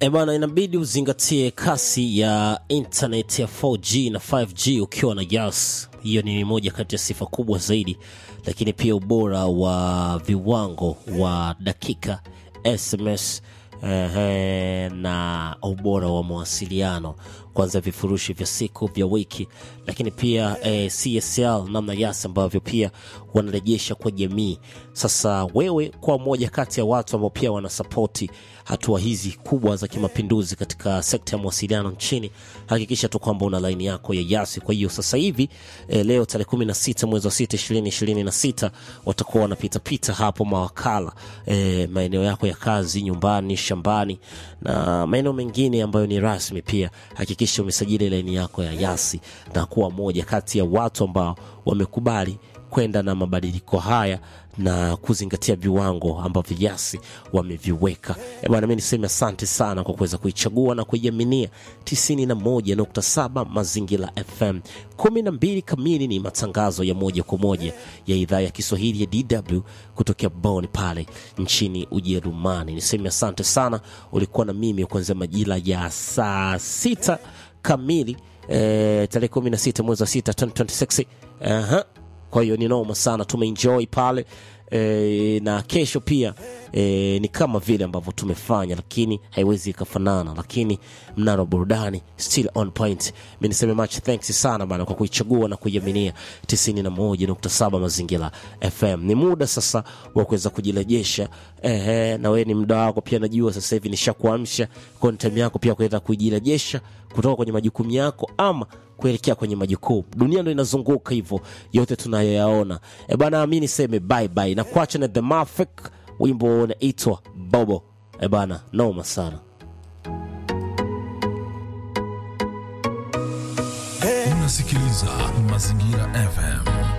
E bana, inabidi uzingatie kasi ya internet ya 4G na 5G ukiwa na Yas. Hiyo ni moja kati ya sifa kubwa zaidi, lakini pia ubora wa viwango wa dakika SMS ehe, na ubora wa mawasiliano kwanza vifurushi vya siku vya wiki, lakini pia eh, CSL namna Yas ambavyo pia wanarejesha kwa jamii. Sasa wewe kwa moja kati ya watu ambao pia wanasapoti hatua hizi kubwa za kimapinduzi katika sekta ya mawasiliano nchini, hakikisha tu kwamba una laini yako ya Yasi. Kwa hiyo sasa hivi eh, leo tarehe 16 mwezi wa 6 2026 watakuwa wanapitapita hapo mawakala eh, maeneo yako ya kazi, nyumbani, shambani na maeneo mengine ambayo ni rasmi pia hakikisha umesajili laini yako ya Yasi na kuwa moja kati ya watu ambao wamekubali kwenda na mabadiliko haya na kuzingatia viwango ambavyo Yasi wameviweka. E bwana, mi niseme asante sana kwa kuweza kuichagua na kuiaminia 91.7 Mazingira FM. 12 kamili ni matangazo ya moja kwa moja ya idhaa ya Kiswahili ya DW kutokea Bonn pale nchini Ujerumani. Niseme asante sana, ulikuwa na mimi kuanzia majira ya saa sita kamili eh, tarehe 16 mwezi wa 6 2026. Aha. Kwa hiyo ni noma sana, tumeenjoy pale e, na kesho pia e, ni kama vile ambavyo tumefanya, lakini haiwezi ikafanana, lakini mnara wa burudani still on point. Mi niseme much thanks sana bana kwa kuichagua na kuiaminia 91.7 Mazingira FM. Ni muda sasa wa kuweza kujirejesha, ehe, na wewe ni muda wako pia, najua sasa hivi nishakuamsha kwa ni time yako pia kuweza kujirejesha kutoka kwenye majukumu yako ama kuelekea kwenye majukumu. Dunia ndo inazunguka hivyo, yote tunayoyaona. E bana, mi niseme bye bye na kuacha na The Mafik, wimbo unaitwa Bobo. E bana, noma sana. Unasikiliza Mazingira FM.